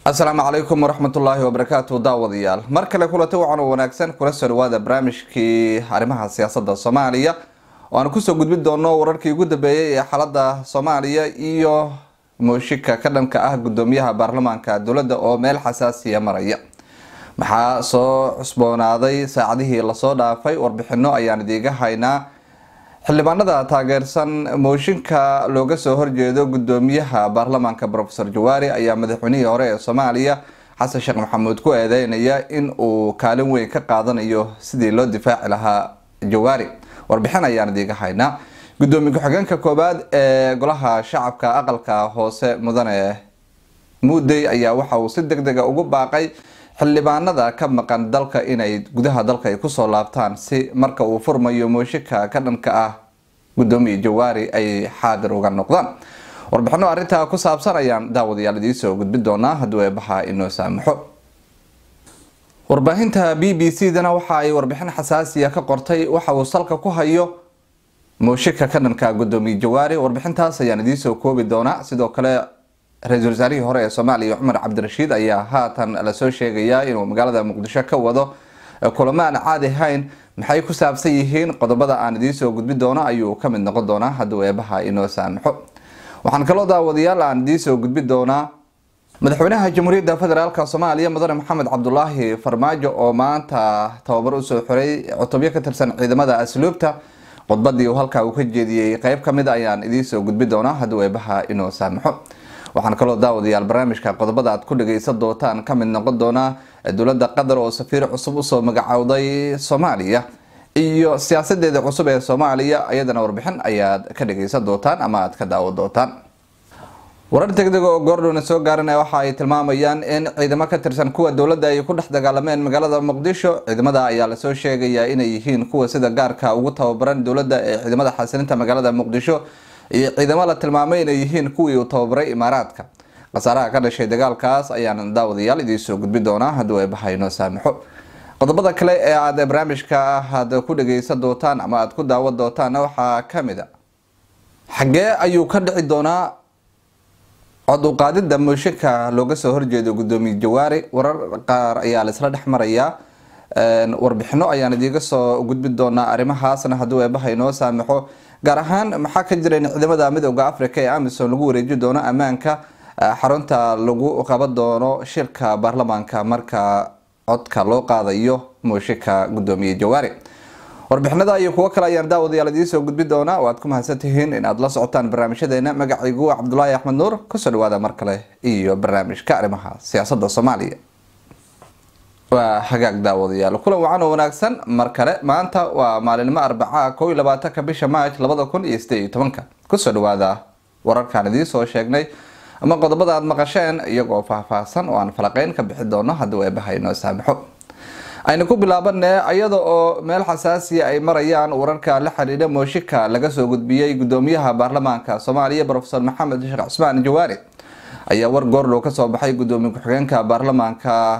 asalaamu calaykum waraxmatullaahi wabarakaatu daawadayaal mar kale kulanta wacan oo wanaagsan kula soo dhawaada barnaamijkii arrimaha siyaasadda soomaaliya oo aan kusoo gudbin doono wararkii ugu dambeeyay ee xaalada soomaaliya iyo mooshika ka dhanka ah gudoomiyaha baarlamaanka dowladda oo meel xasaasiya maraya maxaa soo cusboonaaday saacadihii lasoo dhaafay warbixino ayaan idiiga haynaa xildhibaanada taageersan mooshinka looga soo horjeedo gudoomiyaha baarlamaanka rofesor jawaari ayaa madaxweynihii hore ee soomaaliya xasan sheekh maxamuud ku eedeynaya in uu kaalin weyn ka qaadanayo sidii loo difaaci lahaa jawaari warbixin ayaan idiiga haynaa gudoomiye ku-xigeenka koowaad ee golaha shacabka aqalka hoose mudane muudey ayaa waxa uu si deg dega ugu baaqay xildhibaanada ka maqan dalka inay gudaha dalka ay kusoo laabtaan si marka uu furmayo mooshika ka dhanka ah gudoomiye jawaari ay xaadir uga noqdaan warbixino arrintaa ku saabsan ayaan daawadayaal idiisoo gudbin doonaa hadduu eebaha inoo saamaxo warbaahinta b b c dana waxa ay warbixin xasaasiya ka qortay waxa uu salka ku hayo mooshika ka dhanka gudoomiye jawaari warbixintaas ayaan idiisoo koobi doonaa sidoo kale ra-iisul wasaarihii hore ee soomaaliya cumar cabdirashiid ayaa haatan lasoo sheegayaa inuu magaalada muqdisho ka wado kulamo aan caadi ahayn maxay ku saabsan yihiin qodobada aan idiinsoo gudbin doono ayuu kamid noqon doonaa hadduu eebaha inoo saamaxo waxaan kaloo daawadayaal aan idiinsoo gudbin doonaa madaxweynaha jamhuuriyadda federaalk soomaaliya mudane maxamed cabdulaahi farmaajo oo maanta tababar usoo xiray cutubyo ka tirsan ciidamada asluubta khudbadii uu halkaa uu ka jeediyey qeyb kamid ayaan idiinsoo gudbin doonaa hadduu eebaha inoo saamaxo waxaan kaloo daawadayaal barnaamijka qodobada aad ku dhageysan doontaan kamid noqon doonaa dowlada qatar oo safiir cusub usoo magacowday soomaaliya iyo siyaasadeeda cusub ee soomaaliya iyadana warbixin ayaad ka dhageysan doontaan ama aad ka daawan doontaan warar degdeg oo goordhowna soo gaaranaya waxa ay tilmaamayaan in ciidamo ka tirsan kuwa dowladda ay ku dhex dagaalameen magaalada muqdisho ciidamada ayaa lasoo sheegayaa inay yihiin kuwa sida gaarka ugu tababaran dowladda ee ciidamada xasilinta magaalada muqdisho iyo ciidamo la tilmaamay inay yihiin kuwii uu tababaray imaaraadka khasaaraha ka dhashay dagaalkaas ayaan daawadayaal idiinsoo gudbin doonaa hadduu eebaha inoo saamaxo qodobada kale ee aad barnaamijka aad ku dhageysan doontaan ama aad ku daawan doontaana waxaa kamid a xaggee ayuu ka dhici doonaa cod uqaadida mooshinka looga soo horjeedo gudoomiye jawaari warar qaar ayaa laisla dhex marayaa warbixino ayaan idiiga soo gudbin doonaa arrimahaasna hadduu eebaha inoo saamaxo gaar ahaan maxaa ka jira in ciidamada midooda africa ee amisom lagu wareeji doono ammaanka xarunta lagu qaban doono shirka baarlamaanka marka codka loo qaadayo mooshinka gudoomiye jawaari warbixinada iyo kuwo kale ayaan daawadayaal idiinsoo gudbin doonaa oo aad ku mahadsantihiin in aad la socotaan barnaamijyadeena magacaygu cabdulaahi axmed nuur kusoo dhawaada mar kale iyo barnaamijka arrimaha siyaasada soomaaliya waa hagaag daawadayaal kulan wacan oo wanaagsan mar kale maanta waa maalinimo arbaca kow iyo labaatanka bisha maaj labada kun iyo sideed iyo tobanka kusoo dhawaada wararkaan idiinsoo sheegnay ama qodobada aad maqasheen iyagoo faahfaahsan oo aan falaqeyn ka bixi doono hadduu eebaha inoo saamaxo aynu ku bilaabane iyada oo meel xasaasiya ay marayaan wararka la xidhiidha mooshika laga soo gudbiyey gudoomiyaha baarlamaanka soomaaliya rofesor maxamed sheekh cusmaan jawaari ayaa war goordhow kasoo baxay gudoomiye ku-xigeenka baarlamaanka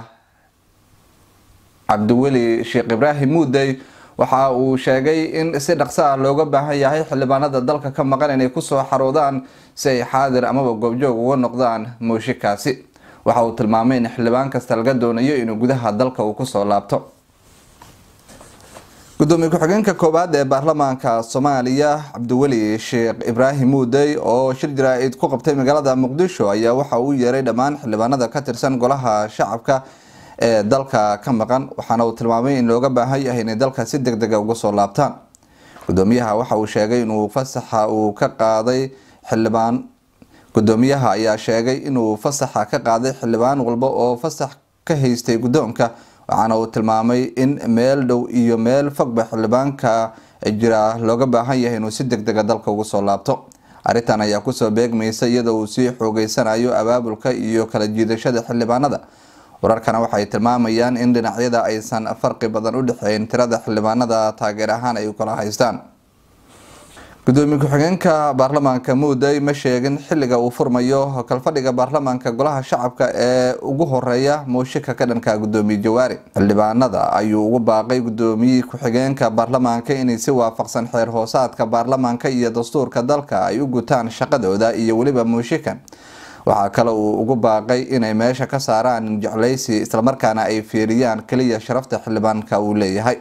cabdiweli sheekh ibraahim muudey waxa uu sheegay in si dhaqso ah looga baahan yahay xildhibaanada dalka ka maqan inay kusoo xaroodaan si ay xaadir amaba goobjoog uga noqdaan mooshikaasi waxa uu tilmaamay in xildhibaan kasta laga doonayo inuu gudaha dalka uu kusoo laabto gudoomiye ku-xigeenka koowaad ee baarlamaanka soomaaliya cabdiweli sheekh ibraahim muudey oo shir jaraa-id ku qabtay magaalada muqdisho ayaa waxa uu yeeray dhammaan xildhibaanada ka tirsan golaha shacabka ee dalka ka maqan waxaana uu tilmaamay in looga baahan yahay inay dalka si deg dega uga soo laabtaan gudoomiyaha waxa uu sheegay inuu fasaxa uu ka qaaday xildhibaan gudoomiyaha ayaa sheegay inuu fasaxa ka qaaday xildhibaan walba oo fasax ka haystay guddoonka waxaana uu tilmaamay in meel dhow iyo meel fogba xildhibaanka jira looga baahan yahay inuu si deg dega dalka uga soo laabto arrintan ayaa kusoo beegmaysa iyadoo uu sii xoogeysanayo abaabulka iyo kala jiidashada xildhibaanada wararkana waxay tilmaamayaan in dhinacyada aysan farqi badan u dhexeyn tirada xildhibaanada taageer ahaan ay kala haystaan gudoomiye ku-xigeenka baarlamaanka muudey ma sheegin xilliga uu furmayo kalfadhiga baarlamaanka golaha shacabka ee ugu horeeya mooshika ka dhanka gudoomiye jawaari xildhibaanada ayuu ugu baaqay gudoomiyihii ku-xigeenka baarlamaanka inay si waafaqsan xeer hoosaadka baarlamaanka iyo dastuurka dalka ay u gutaan shaqadooda iyo weliba mooshikan waxaa kale uu ugu baaqay inay meesha ka saaraan jecleysi islamarkaana ay fiiriyaan keliya sharafta xildhibaanka uu leeyahay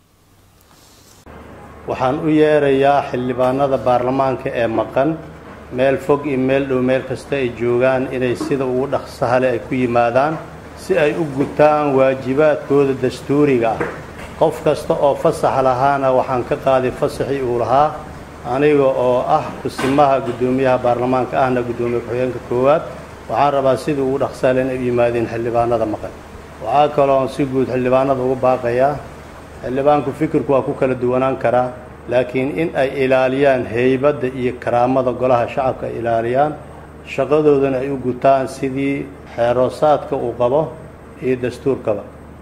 waxaan u yeerayaa xildhibaanada baarlamaanka ee maqan meel fog iyo meel dhow meel kasta ay joogaan inay sida ugu dhaqsahale ay ku yimaadaan si ay u gutaan waajibaadkooda dastuuriga ah qof kasta oo fasax lahaana waxaan ka qaaday fasaxii uu lahaa aniga oo ah kusimaha guddoomiyaha baarlamaanka ahna guddoomiye ku-xigeenka koowaad waxaan rabaa sida ugu dhaqsahale inay u yimaadeen xildhibaanada maqan waxaa kaloon si guud xildhibaanada ugu baaqayaa xildhibaanku fikirku waa ku kala duwanaan karaa laakiin in ay ilaaliyaan heybadda iyo karaamada golaha shacabka ay ilaaliyaan shaqadoodana ay u gutaan sidii xeeroosaadka uu qabo iyo dastuurkaba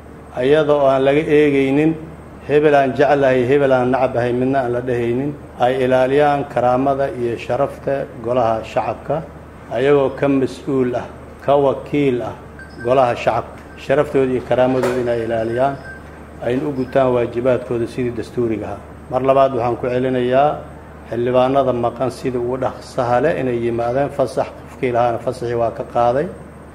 ayada oo aan laga eegaynin hebel aan jeclahay hebel aan nacabahay midna aan la dhehaynin ay ilaaliyaan karaamada iyo sharafta golaha shacabka ayagoo ka mas-uul ah ka wakiil ah golaha shacabka sharaftooda iyo karaamadooda inay ilaaliyaan ayna u gutaan waajibaadkooda sidii dastuuriga ahaa mar labaad waxaan ku celinayaa xildhibaanada maqan sida ugu dhaqsahale inay yimaadeen fasax qofkii lahaana fasaxii waa ka qaaday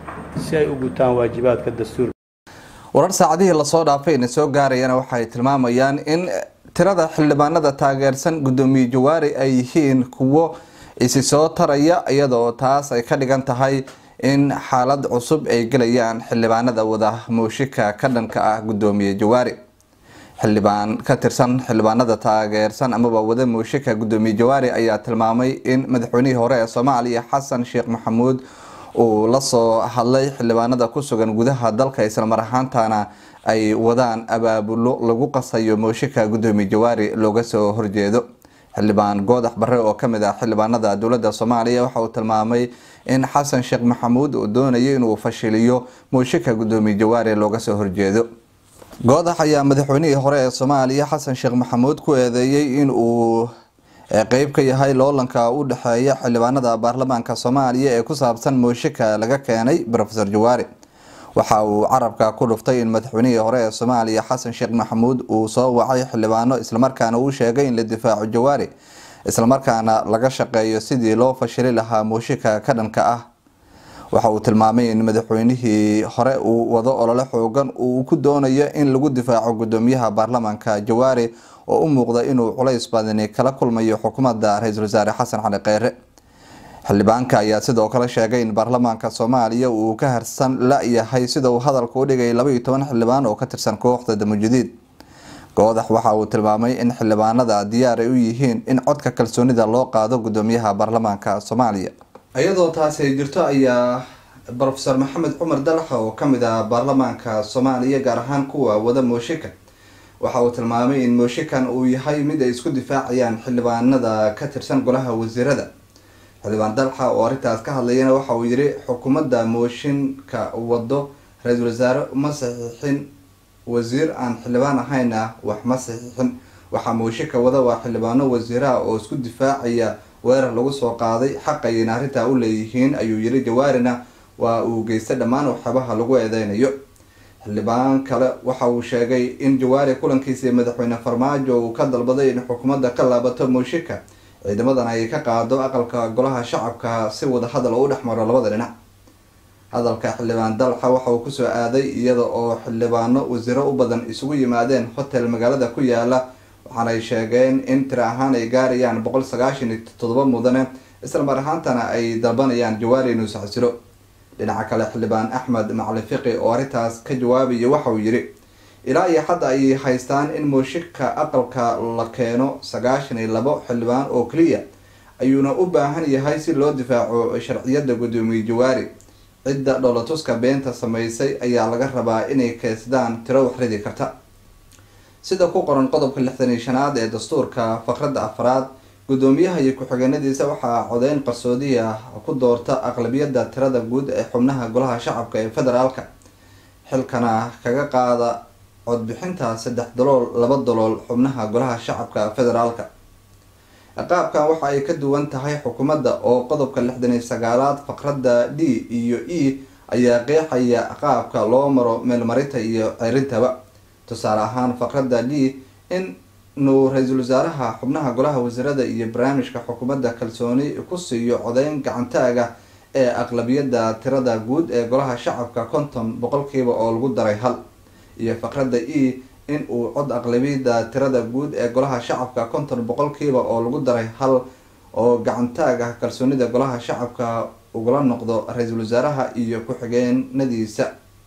si ay u gutaan waajibaadka dastuurka warar saacadihii lasoo dhaafayna soo gaarayana waxay tilmaamayaan in tirada xildhibaanada taageersan guddoomiye jawaari ay yihiin kuwo isi soo taraya iyadoo taas ay ka dhigan tahay in xaalad cusub ay gelayaan xildhibaanada wada muushika ka dhanka ah guddoomiye jawaari xildhibaan ka tirsan xildhibaanada taageersan amaba wada muushika guddoomiye jawaari ayaa tilmaamay in madaxweynihii hore ee soomaaliya xasan sheekh maxamuud uu lasoo hadlay xildhibaanada ku sugan gudaha dalka islamar ahaantana ay wadaan abaabulo lagu qasayo muushika guddoomiye jawaari looga soo horjeedo xildhibaan goodax bare oo kamid ah xildhibaanada dowlada soomaaliya waxa uu tilmaamay in xasan sheekh maxamuud uu doonayo inuu fashiliyo muushika guddoomiye jawaari looga soo horjeedo goodax ayaa madaxweynihii hore ee soomaaliya xasan sheekh maxamuud ku eedeeyey in uu qeyb ka yahay loolanka u dhexeeya xildhibaanada baarlamaanka soomaaliya ee ku saabsan muushika laga keenay rofeor jawaari waxa uu carabka ku dhuftay in madaxweynihii hore ee soomaaliya xasan sheekh maxamuud uu soo wacay xildhibaano islamarkaana uu sheegay in la difaaco jawaari islamarkaana laga shaqeeyo sidii loo fashili lahaa muushika ka dhanka ah waxa uu tilmaamay in madaxweynihii hore uu wado olole xoogan uu ku doonayo in lagu difaaco guddoomiyaha baarlamaanka jawaari oo u muuqda inuu culays badani kala kulmayo xukuumadda ra-iisul wasaare xasan cali kheyre xildhibaanka ayaa sidoo kale sheegay in baarlamaanka soomaaliya uu ka harsan la-yahay sida uu hadalka u dhigay labaiyo toban xildhibaan oo ka tirsan kooxda damujudiid goodax waxa uu tilmaamay in xildhibaanada diyaar ay u yihiin in codka kalsoonida loo qaado guddoomiyaha baarlamaanka soomaaliya iyadoo taasi ay jirto ayaa rofeor maxamed cumar dalaxa oo kamid ah baarlamaanka soomaaliya gaar ahaan kuwa wada mooshika waxa uu tilmaamay in mooshikan uu yahay mid ay isku difaacayaan xildhibaanada ka tirsan golaha wasiirada xildhibaan dalxa oo arrintaas ka hadlayana waxa uu yiri xukuumadda mooshinka wado ra-iisul wasaare ma saxiixin wasiir aan xildhibaan ahayna wax ma saxiixin waxaa mooshinka wada waa xildhibaano wasiiraha oo isku difaacaya weerar lagu soo qaaday xaqayna arrintaa u leeyihiin ayuu yiri jawaarina waa uu geystay dhammaan waxyaabaha lagu eedeynayo xildhibaan kale waxa uu sheegay in jawaari kulankiisii madaxweyne farmaajo uu ka dalbaday in xukuumadda ka laabato muushika ciidamadan ay ka qaado aqalka golaha shacabka si wada hadal oo u dhexmaro labada dhinac hadalka xildhibaan dalxa waxa uu kusoo aaday iyada oo xildhibaano wasiiro u badan isugu yimaadeen hotel magaalada ku yaala waxaanay sheegeen in tiri ahaan ay gaarayaan boqol sagaashan iyo toddoba mudane isla mar ahaantana ay dalbanayaan jawaari inuu saxsilo dhinaca kale xildhibaan axmed macali fiqi oo arrintaas ka jawaabaya waxa uu yiri ilaa iyo hadda ay haystaan in muushika aqalka la keeno sagaashan iyo labo xildhibaan oo keliya ayuuna u baahan yahay si loo difaaco sharciyadda guddoomiye jawaari cidda dholatuska beenta sameysay ayaa laga rabaa inay keysdaan tiro waxridi karta sida ku qoran qodobka lixdan iyo shanaad ee dastuurka faqradda afraad guddoomiyaha iyo ku-xigeenadiisa waxaa codeyn qarsoodi ah ku doorta aqlabiyadda tirada guud ee xubnaha golaha shacabka ee federaalka xilkana kaga qaada codbixinta saddex dalool laba dalool xubnaha golaha shacabka federaalka qaabkan waxa ay ka duwan tahay xukuumadda oo qodobka lixdan iyo sagaalaad faqradda d iyo e ayaa qeexaya qaabka loo maro meelmarinta iyo ceerintaba tusaale ahaan faqradda d in nuu ra-iisul wasaaraha xubnaha golaha wasiirada iyo barnaamijka xukuumadda kalsooni ku siiyo codeyn gacantaaga ee aqlabiyada tirada guud ee golaha shacabka konton boqolkiiba oo lagu daray hal iyo faqrada e in uu cod aqlabiyada tirada guud ee golaha shacabka konton boqolkiiba oo lagu daray hal oo gacantaag ah kalsoonida golaha shacabka ugula noqdo ra-iisul wasaaraha iyo ku-xigeenadiisa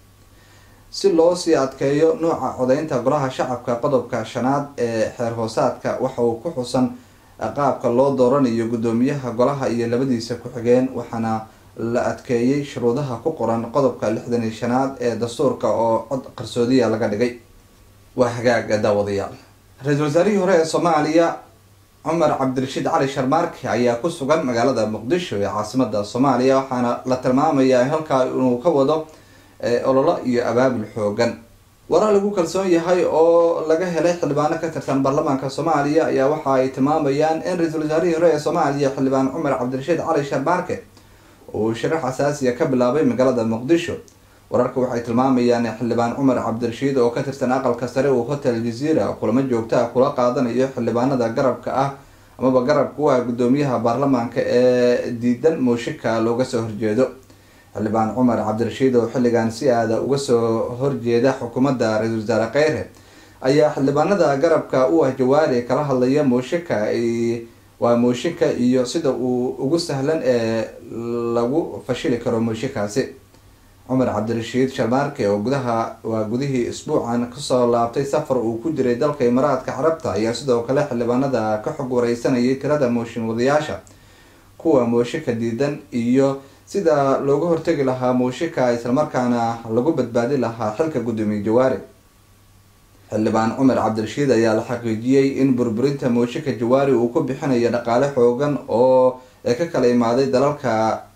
si loo sii adkeeyo nooca codeynta golaha shacabka qodobka shanaad ee xeer hoosaadka waxa uu ku xusan qaabka loo dooranayo guddoomiyaha golaha iyo labadiisa ku-xigeen waxaana la adkeeyey shuruudaha ku qoran qodobka lixdan iyo shanaad ee dastuurka oo cod qarsoodiya laga dhigay waa hagaaga daawadayaal ra-iisul wasaarihii hore ee soomaaliya cumar cabdirashiid cali sharmaarke ayaa ku sugan magaalada muqdisho ee caasimada soomaaliya waxaana la tilmaamayaa halkaa inuu ka wado ololo iyo abaabul xoogan warar lagu kalsoon yahay oo laga helay xildhibaano ka tirsan baarlamaanka soomaaliya ayaa waxa ay tilmaamayaan in ra-iisul wasaarihii hore ee soomaaliya xildhibaan cumar cabdirashiid cali sharmaarke uu sharax asaasiya ka bilaabay magaalada muqdisho wararka waxay tilmaamayaan in xildhibaan cumar cabdirashiid oo ka tirsan aqalka sare uu hotel jazeera kulamo joogto ah kula qaadanayo xildhibaanada garabka ah amaba garabka u ah guddoomiyaha baarlamaanka ee diidan muushika looga soo horjeedo xildhibaan cumar cabdirashiid oo xilligan si aada uga soo horjeeda xukuumadda ra-iisul wasaare kheyre ayaa xildhibaanada garabka u ah jawaari kala hadlaya muushika waa muushinka iyo sida uu ugu sahlan ee lagu fashili karo muushikaasi cumar cabdirashiid sharmaarke oo gudaha waa gudihii isbuucan kasoo laabtay safar uu ku jiray dalka imaaraadka carabta ayaa sidoo kale xildhibaanada ka xog wareysanayay tirada mooshin wadayaasha kuwa mooshika diidan iyo sida looga hortegi lahaa muushika islamarkaana lagu badbaadi lahaa xilka guddoomiye jawaari xildhibaan cumar cabdirashiid ayaa la xaqiijiyey in burburinta muushika jawaari uu ku bixinayo dhaqaale xoogan oo ee ka kala imaaday dalalka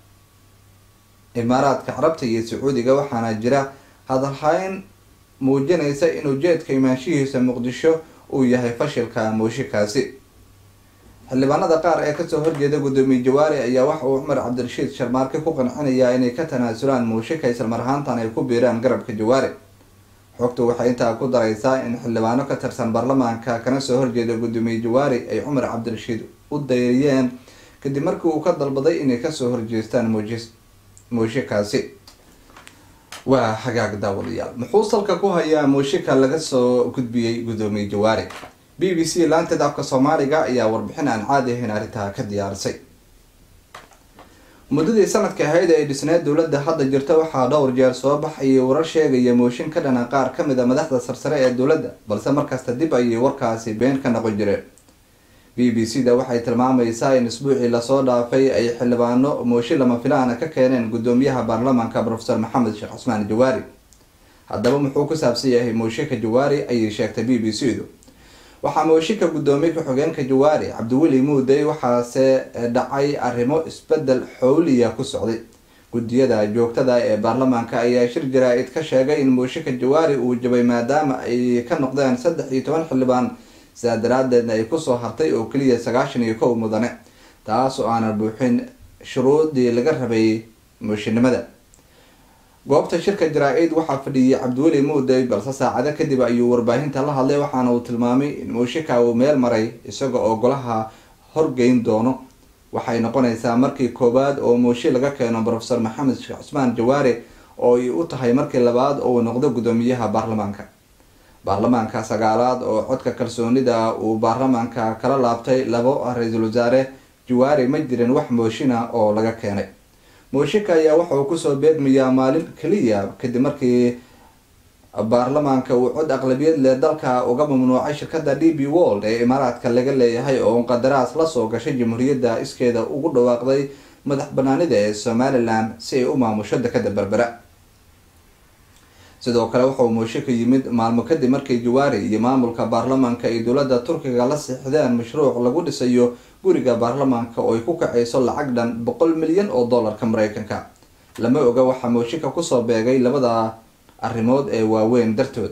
imaaraadka carabta iyo sacuudiga waxaana jira hadalhayn muujinaysa in ujeedka imaanshihiisa muqdisho uu yahay fashilka muushikaasi xildhibaanada qaar ee kasoo horjeeda guddoomiye jawaari ayaa waxa uu cumar cabdirashiid sharmaarke ku qancinayaa inay ka tanaasulaan muushika islamar ahaantan ay ku biiraan garabka jawaari xogtu waxay intaa ku dareysaa in xildhibaano ka tirsan baarlamaanka kana soo horjeeda guddoomiye jawaari ay cumar cabdirashiid u dayriyeen kadib markii uu ka dalbaday inay kasoo horjeestaan muujis muushikaasi waa hagaag daawadayaal muxuu salka ku hayaa muushika laga soo gudbiyey guddoomiye jawaari b b c laanteed afka soomaaliga ayaa warbixin aan caadi ahayn arrintaa ka diyaarisay muddadii sanadka ahayd ee dhisneed dowladda hadda jirta waxaa dhowr jeer soo baxayay warar sheegaya mooshin ka dhana qaar ka mid a madaxda sarsare ee dowladda balse markasta dib ayay warkaasi been ka noqon jireen b b c da waxay tilmaamaysaa in isbuucii lasoo dhaafay ay xildhibaano mooshin lama filaana ka keeneen guddoomiyaha baarlamaanka profesor maxamed sheekh cusmaan jawaari haddaba muxuu ku saabsan yahay mooshinka jawaari ayay sheegtay b b c du waxaa mooshinka guddoomiye ku-xigeenka jawaari cabdiweli muudey waxaase dhacay arrimo isbedel xowliya ku socday guddiyada joogtada ee baarlamaanka ayaa shir jaraa-id ka sheegay in mooshinka jawaari uu jabay maadaama ay ka noqdeen saddex iyo toban xildhibaan sidaa daraadeedna ay kusoo hartay oo keliya sagaashan iyo kow mudane taas oo aanan buuxin shuruudii laga rabay mooshinnimada goobta shirka jaraa-id waxaa fadhiyay cabdiweli muudey balse saacado kadib ayuu warbaahinta la hadlay waxaana uu tilmaamay in muushika uu meel maray isaga oo golaha horgeyn doono waxay noqonaysaa markii koowaad oo muushi laga keeno profesor maxamed sheekh cusmaan jawaare oo ay u tahay markii labaad oo uu noqdo guddoomiyaha baarlamaanka baarlamaanka sagaalaad oo codka kalsoonida uu baarlamaanka kala laabtay labo ra-iisul wasaare jawaari ma jirin wax mooshina oo laga keenay mooshika ayaa waxa uu kusoo beegmayaa maalin keliya kadib markii baarlamaanka uu cod aqlabiyad leh dalka uga mamnuucay shirkada d b world ee imaaraadka laga leeyahay oo qadaraas lasoo gashay jamhuuriyadda iskeeda ugu dhawaaqday madax banaanida ee somalilan si ay u maamusho dekada berbera sidoo kale waxauu muushika yimid maalmo kadib markii jawaari iyo maamulka baarlamaanka ay dowladda turkiga la siixdeen mashruuc lagu dhisayo guriga baarlamaanka oo ay ku kacayso lacag dhan boqol milyan oo dollarka mareykanka lama oga waxaa muushika kusoo beegay labada arrimood ee waaweyn dartood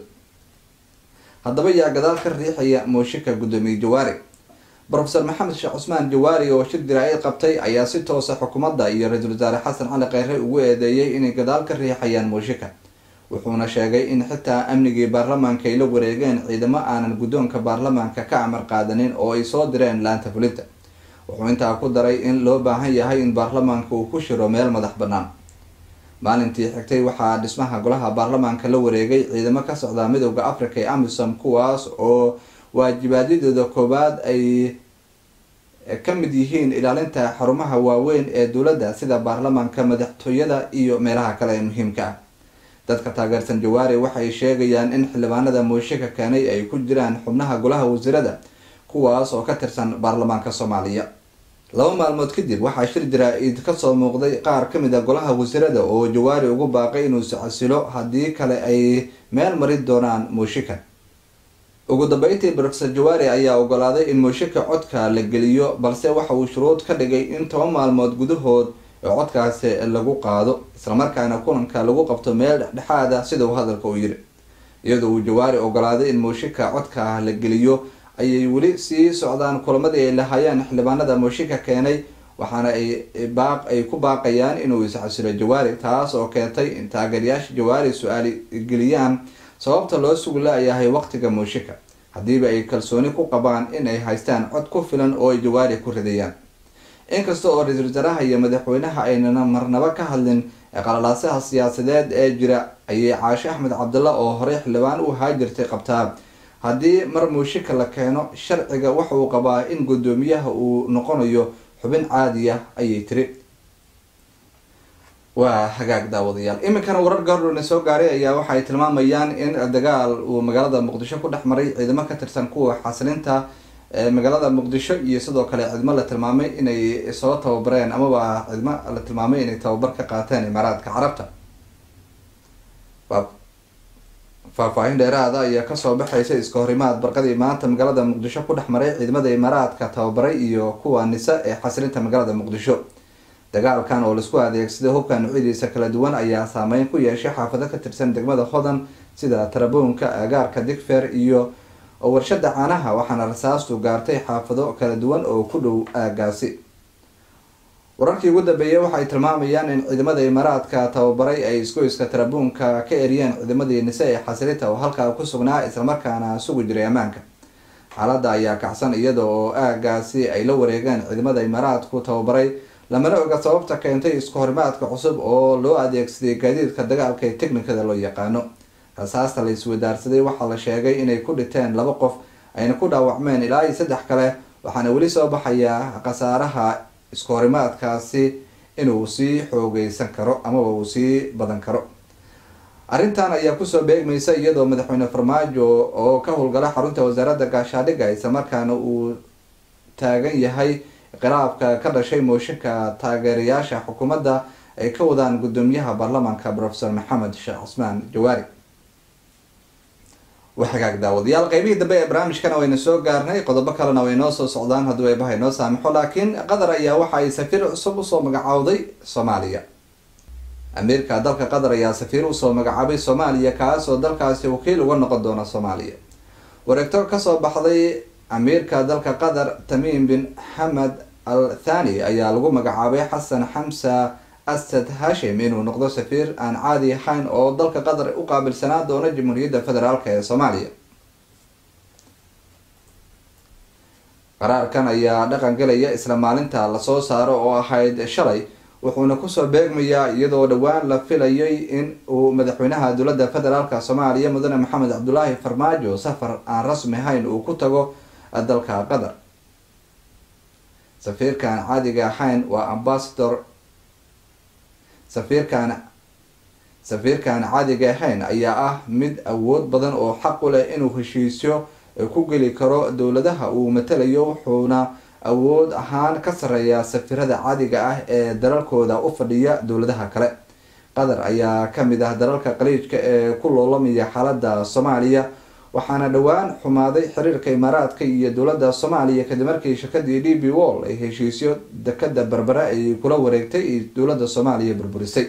haddaba yaa gadaal ka riixaya muushika guddoomiye jawaari profesor maxamed sheekh cusmaan jawaari oo shir jaraa-id qabtay ayaa si toosa xukuumadda iyo ra-iisul wasaare xasan cali kheyre ugu eedeeyay inay gadaal ka riixayaan muushika wuxuuna sheegay in xitaa amnigii baarlamaanka ay la wareegeen ciidamo aanan guddoonka baarlamaanka ka amar qaadanin oo ay soo direen laanta fulinta wuxuu intaa ku daray in loo baahan yahay in baarlamaanka uu ku shiro meel madax bannaan maalintii xigtay waxaa dhismaha golaha baarlamaanka la wareegay ciidamo ka socda midooda africa ee amisom kuwaas oo waajibaadyadooda koowaad ay ka mid yihiin ilaalinta xarumaha waaweyn ee dowladda sida baarlamaanka madaxtooyada iyo meelaha kale ee muhiimka ah dadka taageersan jawaari waxay sheegayaan in xildhibaanada mooshika keenay ay ku jiraan xubnaha golaha wasiirada kuwaas oo ka tirsan baarlamaanka soomaaliya laba maalmood kadib waxaa shir jaraa-id kasoo muuqday qaar kamid a golaha wasiirada oo jawaari ugu baaqay inuu iscasilo haddii kale ay meel marin doonaan mooshika ugu dambeyntii rofesor jawaari ayaa ogolaaday in mooshika codka la geliyo balse waxa uu shuruud ka dhigay in toban maalmood gudahood codkaasi lagu qaado islamarkaana kulanka lagu qabto meel dhexdhexaada sida uu hadalka u yiri iyadoo uu jawaari ogolaaday in mooshika codka la geliyo ayay weli sii socdaan kulamadii ay lahaayeen xildhibaanada mooshika keenay waxaana ay baaq ay ku baaqayaan inuu iscasilo jawaari taas oo keentay in taageerayaasha jawaari su-aali geliyaan sababta loo sugi la-yahay waqtiga mooshika haddiiba ay kalsooni ku qabaan in ay haystaan cod ku filan oo ay jawaari ku ridayaan inkasta oo ra-iisul wasaaraha iyo madaxweynaha aynana marnaba ka hadlin qalalaasaha siyaasadeed ee jira ayay caashe axmed cabdalla oo horey xildhibaan u haajirtay qabtaa haddii mar muushika la keeno sharciga waxa uu qabaa in guddoomiyaha uu noqonayo xubin caadiya ayay tiri waa hagaag daawadayaal iminkana warar gaardhowna soo gaaray ayaa waxaay tilmaamayaan in dagaal uu magaalada muqdisho ku dhex maray ciidamo ka tirsan kuwa xasilinta magaalada muqdisho iyo sidoo kale ciidamo la tilmaamay inay soo tababareen amaba ciidamo la tilmaamay inay tababar ka qaateen imaaraadka carabta faahfaahin dheeraada ayaa kasoo baxaysa iska horimaad barqadii maanta magaalada muqdisho ku dhex maray ciidamada imaaraadka tababaray iyo kuwa nisa ee xasilinta magaalada muqdisho dagaalkan oo laisku adeegsaday hubka nuucyadiisa kala duwan ayaa saameyn ku yeeshay xaafado ka tirsan degmada hodan sida taraboonka agaarka digfer iyo warshada caanaha waxaana rasaastu gaartay xaafado kala duwan oo ku dhow aagaasi wararkii ugu dambeeyay waxay tilmaamayaan in ciidamada imaaraadka tababaray ay isgoyska tarabuunka ka eriyeen ciidamadii nise ee xasilita oo halkaa ku sugnaa islamarkaana sugi jiray ammaanka xaaladda ayaa kacsan iyada oo aagaasi ay la wareegeen ciidamada imaaraadku tababaray lamana oga sababta keentay isku horimaadka cusub oo loo adeegsaday gaadiidka dagaalka ee teknikada loo yaqaano rasaasta la iswadaarsaday waxaa la sheegay inay ku dhinteen laba qof ayna ku dhaawacmeen ilaa iyo saddex kale waxaana weli soo baxaya khasaaraha isku horimaadkaasi inuu sii xoogeysan karo amaba uu sii badan karo arrintan ayaa kusoo beegmaysa iyadoo madaxweyne farmaajo oo ka howlgala xarunta wasaaradda gaashaadhiga islamarkaana uu taagan yahay khilaafka ka dhashay mooshinka taageerayaasha xukuumadda ay ka wadaan guddoomiyaha baarlamaanka profesor maxamed sheekh cusmaan jawaari waa hagaag daawadayaal qeybihii dambe ee barnaamijkana wayna soo gaarnay qodobo kalena way noo soo socdaan hadduu eebahay noo saamaxo laakiin qatar ayaa waxa ay safiir cusub usoo magacaawday soomaaliya amiirka dalka qatar ayaa safiir usoo magacaabay soomaaliya kaasoo dalkaasi wakiil uga noqon doona soomaaliya wareegto kasoo baxday amiirka dalka qatar tamiim bin xamed al thani ayaa lagu magacaabay xasan xamsa asad hashim inuu noqdo safiir aan caadi ahayn oo dalka qatar u qaabilsanaa doona jamhuuriyadda federaalk ee soomaaliya qaraarkan ayaa dhaqan galaya isla maalinta lasoo saaro oo ahayd shalay wuxuuna kusoo beegmayaa iyadoo dhowaan la filayay in uu madaxweynaha dowladda federaalk soomaaliya mudane maxamed cabdulaahi farmaajo safar aan rasmi ahayn uu ku tago dalka qatar safiirkaan caadiga ahayn waa ambasador safiirkaan safiirkaan caadiga ahayn ayaa ah mid awood badan oo xaq u leh inuu heshiisyo ku geli karo dowladaha uu matalayo wuxuuna awood ahaan ka sareeyaa safiirada caadiga ah ee dalalkooda u fadhiya dowladaha kale qatar ayaa kamid ah dalalka qaliijka ee ku loolamaya xaalada soomaaliya waxaana dhowaan xumaaday xiriirka imaaraadka iyo dowladda soomaaliya kadib markii shirkadii d b wall ay heshiisyo dekada berbere ay kula wareegtay iyo dowladda soomaaliya burburisay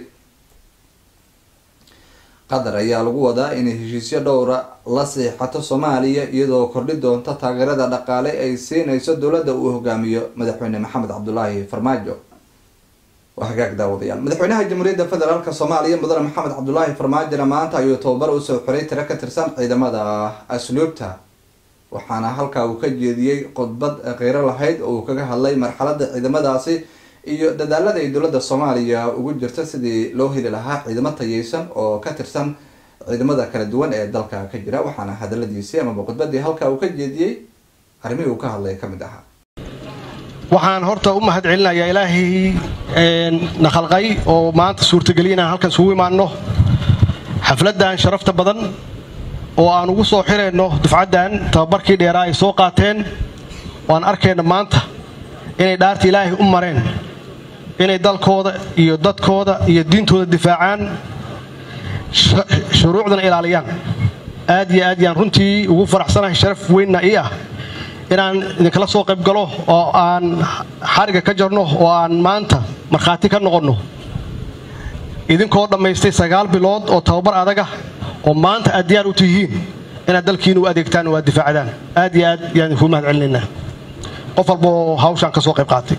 qatar ayaa lagu wadaa inay heshiisyo dhowra la siixato soomaaliya iyadoo kordhi doonta taageerada dhaqaale ay siinayso dowladda uu hogaamiyo madaxweyne maxamed cabdulaahi farmaajo waa hagaag daawadayaal madaxweynaha jamhuuriyadda federaalk soomaaliya mudane maxamed cabdulaahi farmaajona maanta ayuu tababar usoo xiray tiro ka tirsan ciidamada asluubta waxaana halkaa uu ka jeediyey khudbad qeyro lahayd oo uu kaga hadlay marxalada ciidamadaasi iyo dadaalada ay dowladda soomaaliya ugu jirto sidii loo heli lahaa ciidamo tayeysan oo ka tirsan ciidamada kala duwan ee dalka ka jira waxaana hadaladiisii amaba khudbadii halkaa uu ka jeediyey arrimihii uu ka hadlay ka mid ahaa waxaan horta u mahad celinayaa ilaahay na khalqay oo maanta suurtageliya inaan halkan isugu imaanno xafladdan sharafta badan oo aan ugu soo xirayno dufcaddan tababarkii dheeraa ay soo qaateen waan arkayna maanta inay dhaarta ilaahay u mareen inay dalkooda iyo dadkooda iyo diintooda difaacaan shuruucdana ilaaliyaan aad iyo aad yaan runtii ugu faraxsanahay sharaf weynna ii ah inaan idinkala soo qayb galo oo aan xariga ka jarno oo aan maanta markhaati ka noqonno idinkoo dhammaystay sagaal bilood oo tababar adaga oo maanta aad diyaar u tihiin inaad dalkiina u adeegtaan oo aad difaacdaan aad iyo aad yaan idinkuu mahad celinaynaa qof walboo hawshaan ka soo qayb qaatay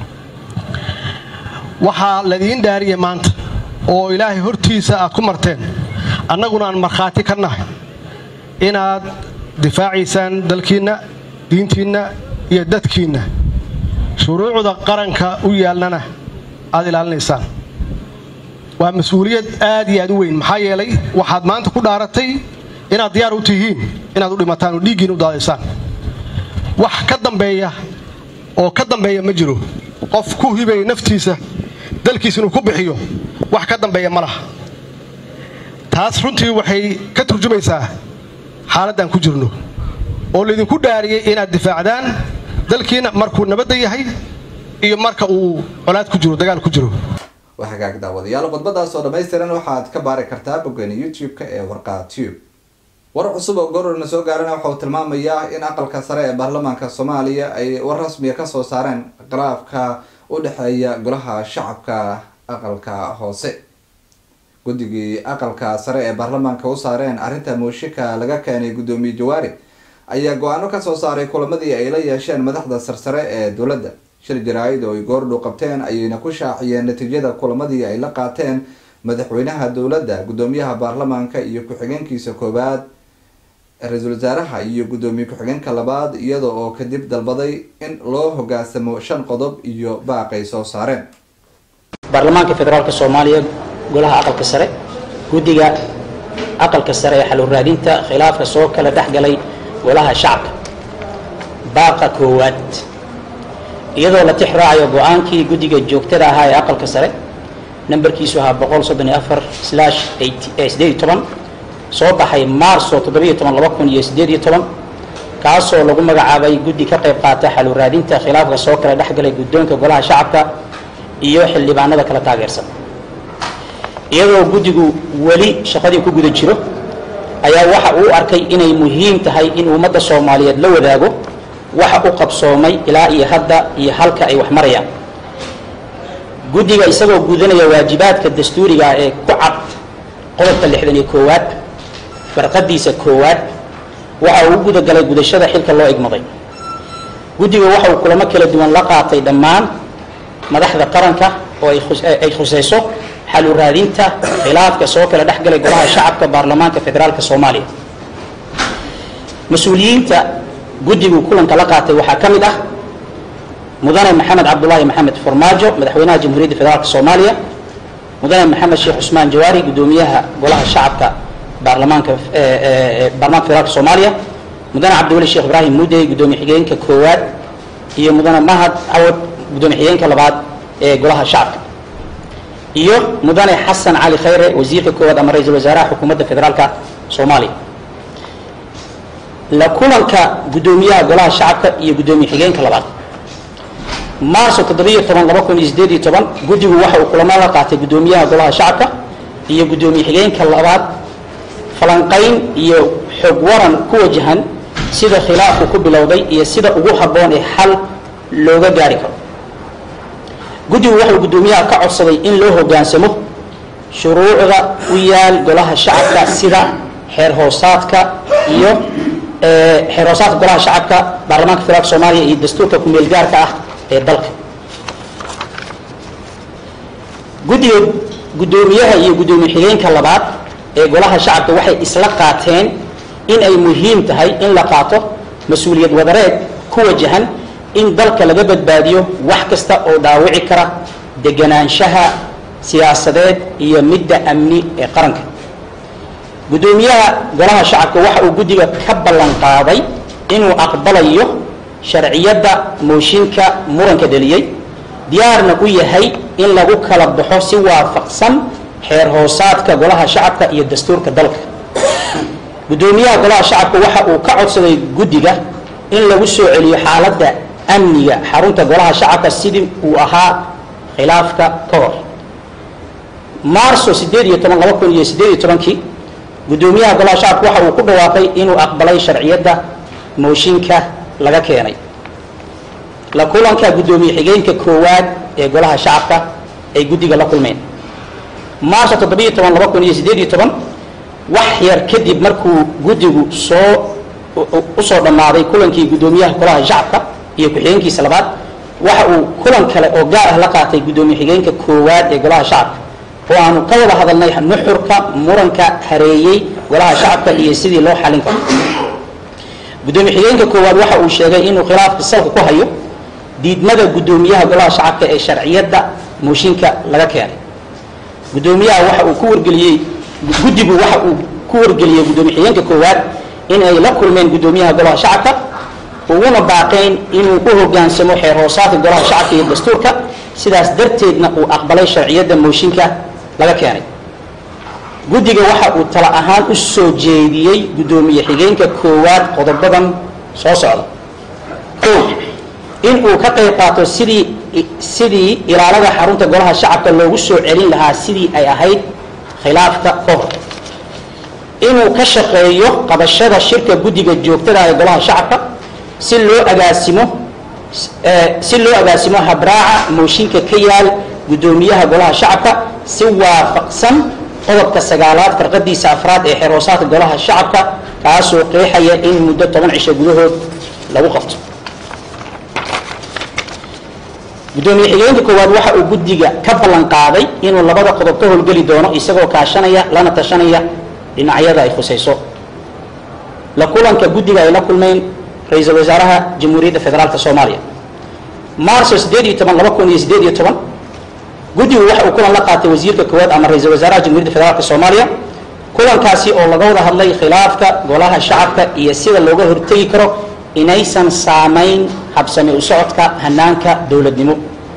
waxaa ladiin dhaariyay maanta oo ilaahay hortiisa aad ku marteen annaguna aan markhaati ka nahay inaad difaacaysaan dalkiinna diintiinna iyo dadkiinna shuruucda qaranka u yaalnana aad ilaalinaysaan waa mas-uuliyad aad iyo aad u weyn maxaa yeelay waxaad maanta ku dhaaratay inaad diyaar u tihiin inaad u dhimataan oo dhiiggiina u daadaysaan wax ka dambeeya oo ka dambeeya ma jiro qof ku hibaya naftiisa dalkiisa inuu ku bixiyo wax ka dambeeya ma laha taas runtii waxay ka turjumaysaa xaaladdan ku jirno oo laydinku dhaariyey inaad difaacdaan dalkiina markuu nabadda yahay iyo marka uu colaad ku jiro dagaal ku jiro waa hagaag daawadayaal khudbadaas oo dhammaystiran waxaad ka baari kartaa boggeena youtube-ka ee warqaa tube war cusub oo gororna soo gaarana waxa uu tilmaamayaa in aqalka sare ee baarlamaanka soomaaliya ay war rasmiya kasoo saareen khilaafka u dhexeeya golaha shacabka aqalka hoose guddigii aqalka sare ee baarlamaanka u saareen arrinta mooshika laga keenay guddoomiye jawaari ayaa go-aano kasoo saaray kulamadii ay la yeesheen madaxda sarsare ee dowladda shir jaraa-id oo ay goordhow qabteen ayayna ku shaaciyeen natiijada kulamadii ay la qaateen madaxweynaha dowladda guddoomiyaha baarlamaanka iyo ku-xigeenkiisa koowaad ra-iisul wasaaraha iyo guddoomiye ku-xigeenka labaad iyada oo kadib dalbaday in loo hoggaansamo shan qodob iyo baaqay soo saareen baarlamaanka federaalk soomaaliya golaha aqalka sare guddiga aqalka sare ee xalur raadinta khilaafka soo kala dhex galay golaha shacabka baaqa koowaad iyadoo la tix raacayo go-aankii guddiga joogtada ahaa ee aqalka sare nambarkiisu ahaa boqol soddon iyo afar slash sideed iyo toban soo baxay maarso toddobiyo toban laba kun iyo sideed iyo toban kaasoo lagu magacaabay guddi ka qayb qaata xalur raadinta khilaafka soo kala dhex galay guddoonka golaha shacabka iyo xildhibaanada kala taageersan iyadoo guddigu weli shaqadii ku guda jiro ayaa waxa uu arkay inay muhiim tahay in ummadda soomaaliyeed la wadaago waxa u qabsoomay ilaa iyo hadda iyo halka ay wax marayaan guddiga isagoo gudanaya waajibaadka dastuuriga ee ku cad qodobka lixdan iyo koowaad farqadiisa koowaad waxa uu u gudagalay gudashada xilka loo igmaday guddiga waxa uu kulamo kala duwan la qaatay dhammaan madaxda qaranka oo ay khusayso xalu raadinta khilaafka soo kala dhex galay golaha shacabka baarlamaanka federaalk soomaaliya mas-uuliyiinta guddigu kulanka la qaatay waxaa ka mid ah mudane maxamed cabdulaahi maxamed farmaajo madaxweynaha jamhuuriyadda federaalk soomaaliya mudane maxamed sheekh cusmaan jawaari guddoomiyaha golaha shacabka baarlamaanka baarlamanka federaalk soomaaliya mudane cabdiweli sheekh ibraahim mudey guddoomiye xigeenka koowaad iyo mudane mahad cawad guddoomiye xigeenka labaad ee golaha shacabka iyo mudane xasan cali khayre wasiirka koowaad ama ra-iisul wasaaraha xukuumadda federaalka soomaaliya la kulanka guddoomiyaha golaha shacabka iyo guddoomiye xigeenka labaad maarso toddobiyo toban laba kun iyo sideed iyo toban guddigu waxa uu kulamo la qaatay guddoomiyaha golaha shacabka iyo guddoomiye xigeenka labaad falanqayn iyo xog waran ku wajahan sida khilaafku ku bilowday iyo sida ugu habboon ee xal looga gaari karo guddigu waxau guddoomiyaha ka codsaday in loo hoggaansamo shuruucda u yaal golaha shacabka sida xeer hoosaadka iyo xeer hoosaadka golaha shacabka baarlamaanka federaalk soomaaliya iyo dastuurka ku-meel gaarka ah ee dalka guddiga guddoomiyaha iyo guddoomiye xigeenka labaad ee golaha shacabka waxay isla qaateen in ay muhiim tahay in la qaato mas-uuliyad wadareed ku wajahan in dalka laga badbaadiyo wax kasta oo dhaawici kara deganaanshaha siyaasadeed iyo midda amni ee qaranka guddoomiyaha golaha shacabka waxa uu guddiga ka ballan qaaday inuu aqbalayo sharciyadda mooshinka muranka dheliyey diyaarna u yahay in lagu kala baxo si waafaqsan xeer hoosaadka golaha shacabka iyo dastuurka dalka guddoomiyaha golaha shacabka waxa uu ka codsaday guddiga in lagu soo celiyo xaaladda amniga xarunta golaha shacabka sidii uu ahaa khilaafka ka hor maarso sideed iyo toban laba kun iyo sideed iyo tobankii guddoomiyaha golaha shacabka waxa uu ku dhawaaqay inuu aqbalay sharciyadda mooshinka laga keenay la kulanka guddoomiye xigeenka koowaad ee golaha shacabka ay guddiga la kulmeen maarso toddobiyo toban laba kun iyo sideed iyo toban wax yar kadib markuu guddigu soo usoo dhammaaday kulankii guddoomiyaha golaha shacabka iyo ku-xigeenkiisa labaad waxa uu kulan kale oo gaar ah la qaatay guddoomiye xigeenka koowaad ee golaha shacabka oo aanu ka wada hadalnay nuxurka muranka hareeyey golaha shacabka iyo sidii loo xalin karo guddoomiye xigeenka koowaad waxa uu sheegay inuu khilaafka salka ku hayo diidmada guddoomiyaha golaha shacabka ee sharciyadda mooshinka laga keenay guddoomiyaha waxa uu ku wargeliyey guddigu waxa uu ku wargeliyey guddoomiye xigeenka koowaad in ay la kulmeen guddoomiyaha golaha shacabka uguna baaqeen inuu u hogaansamo xeer hoosaadka golaha shacabka iyo dastuurka sidaas darteedna uu aqbalay sharciyadda mooshinka laga keenay guddiga waxa uu tala ahaan u soo jeediyey guddoomiye xigeenka koowaad qodobadan soo socda o in uu ka qayb qaato sidii sidii ilaalada xarunta golaha shacabka loogu soo celin lahaa sidii ay ahayd khilaafka ka hor inuu ka shaqeeyo qabashada shirka guddiga joogtada ee golaha shacabka si loo agaasimo si loo agaasimo habraaca mooshinka ka yaal guddoomiyaha golaha shacabka si waafaqsan qodobka sagaalaad farqadiisa afraad ee xeer hoosaadka golaha shacabka kaasoo qeexaya in muddo toban cisho gudahood lagu qabto guddoomiye xigeenka koowaad waxa uu guddiga ka ballan qaaday inuu labada qodob ka howlgeli doono isagoo kaashanaya lana tashanaya dhinacyada ay khusayso la kulanka guddiga ay la kulmeen ra-iisul wasaaraha jamhuuriyadda federaalka soomaaliya maarso sideed iyo toban laba kun iyo sideed iyo toban guddigu waxa uu kulan la qaatay wasiirka koowaad ama ra-iisul wasaaraha jamhuuriyadda federaalka soomaaliya kulankaasi oo laga wada hadlay khilaafka golaha shacabka iyo sida looga hortegi karo inaysan saamayn habsami u socodka hanaanka dowladnimo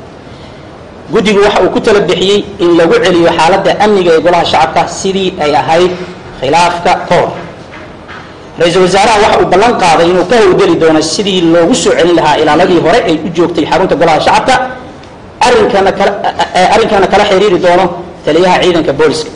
guddigu waxa uu ku tala bixiyey in lagu celiyo xaaladda amniga ee golaha shacabka sidii ay ahayd khilaafka ka hor ra-iisul wasaaraha waxa uu ballan qaaday inuu ka howlgeli doono sidii loogu soo celin lahaa ilaaladii hore ay u joogtay xarunta golaha shacabka arrinkana kala arrinkana kala xiriiri doono taliyaha ciidanka booliska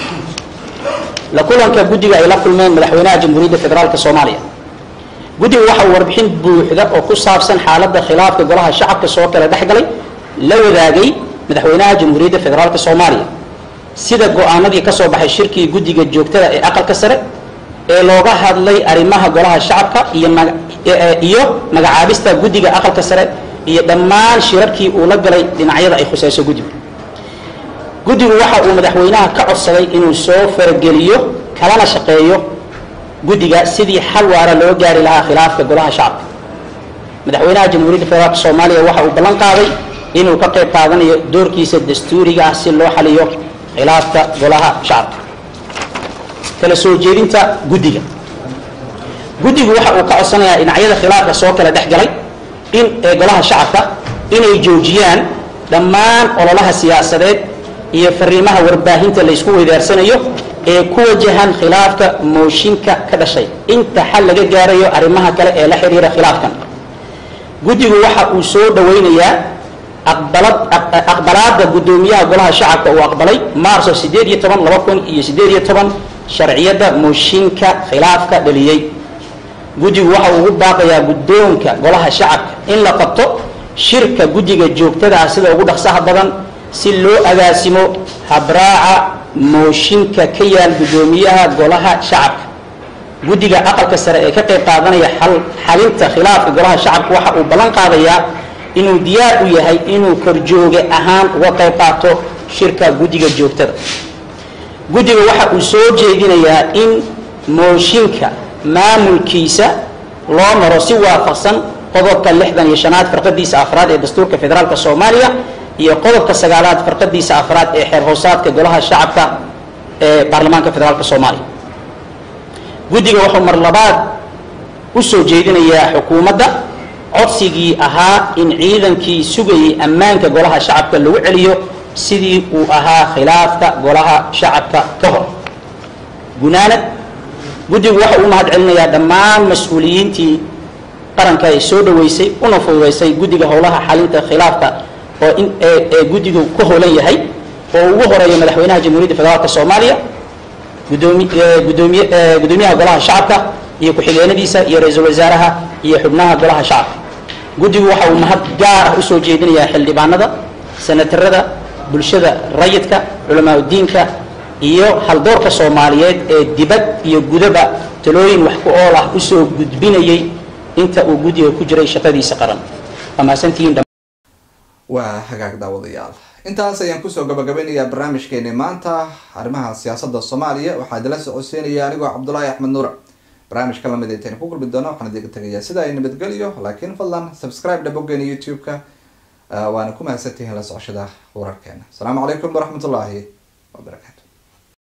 la kulanka guddiga ay la kulmeen madaxweynaha jamhuuriyadda federaalka soomaaliya guddiga waxa uu warbixin buuxda oo ku saabsan xaaladda khilaafka golaha shacabka soo kala dhexgalay la wadaagay madaxweynaha jamhuuriyadda federaalka soomaaliya sida go-aanadii ka soo baxay shirkii guddiga joogtada ee aqalka sare ee looga hadlay arrimaha golaha shacabka iyo iyo magacaabista guddiga aqalka sare iyo dhammaan shirarkii uu la galay dhinacyada ay khusayso guddigu guddigu waxa uu madaxweynaha ka codsaday inuu soo farageliyo kalana shaqeeyo guddiga sidii xal waara loo gaari lahaa khilaafka golaha shacabka madaxweynaha jamhuuriyadda federaalka soomaaliya waxa uu ballan qaaday inuu ka qayb qaadanayo doorkiisa dastuuriga ah si loo xaliyo khilaafka golaha shacabka kala soo jeedinta guddiga guddigu waxa uu ka codsanayaa dhinacyada khilaafka soo kala dhex galay in ee golaha shacabka inay joojiyaan dhammaan ololaha siyaasadeed iyo fariimaha warbaahinta laysku weydaarsanayo ee ku wajahan khilaafka mooshinka ka dhashay inta xal laga gaarayo arrimaha kale ee la xiriira khilaafkan guddigu waxa uu soo dhowaynayaa aqbalad aqbalaadda guddoomiyaha golaha shacabka uu aqbalay maarso sideed iyo toban laba kun iyo sideed iyo toban sharciyadda mooshinka khilaafka dhaliyey guddigu waxa uu ugu baaqayaa guddoonka golaha shacabka in la qabto shirka guddiga joogtada ah sida ugu dhaqsaha badan si loo agaasimo habraaca mooshinka ka yaal guddoomiyaha golaha shacabka guddiga aqalka sare ee ka qayb qaadanaya xalinta khilaafka golaha shacabka waxa uu ballan qaadayaa inuu diyaar u yahay inuu korjooge ahaan uga qayb qaato shirka guddiga joogtada guddiga waxa uu soo jeedinayaa in mooshinka maamulkiisa loo maro si waafaqsan qodobka lixdan iyo shanaad farqadiisa afraad ee dastuurka federaalka soomaaliya iyo qodobka sagaalaad farqadiisa afraad ee xeer hoosaadka golaha shacabka ee baarlamaanka federaalka soomaaliya guddiga wuxuu mar labaad u soo jeedinayaa xukuumadda codsigii ahaa in ciidankii sugayay ammaanka golaha shacabka lagu celiyo sidii uu ahaa khilaafka golaha shacabka ka hor gunaanad guddigu waxa uu mahad celinayaa dhammaan mas-uuliyiintii qaranka ee soo dhaweysay una fududeysay guddiga howlaha xalinta khilaafka oo in ee ee guddigu ku howlan yahay oo ugu horeeya madaxweynaha jamhuuriyadda federaalka soomaaliya gudoomi gudoomiye gudoomiyaha golaha shacabka iyo ku-xigeenadiisa iyo ra-iisul wasaaraha iyo xubnaha golaha shacabka guddigu waxa uu mahad gaar ah usoo jeedinayaa xildhibaanada senatarada bulshada rayidka culamaa udiinka iyo haldoorka soomaaliyeed ee dibad iyo gudaba talooyin wax ku ool ah usoo gudbinayay inta uu guddiga ku jiray shaqadiisa qaran waa mahadsantihiin waa hagaag daawadayaal intaas ayaan kusoo gabagabeynayaa barnaamijkeeni maanta arrimaha siyaasada soomaaliya waxaa idila socodsiinaya anigoo cabdulaahi axmed nuura barnaamijka lamid intaynu ku kulmi doono waxaan idiga tegayaa sida ay nabadgelyo laakiin fadlan subscribe dhabogeena youtube-ka waana ku mahadsantihiin la socoshada wararkeena asalaamu calaykum waraxmatullaahi wabarakaatu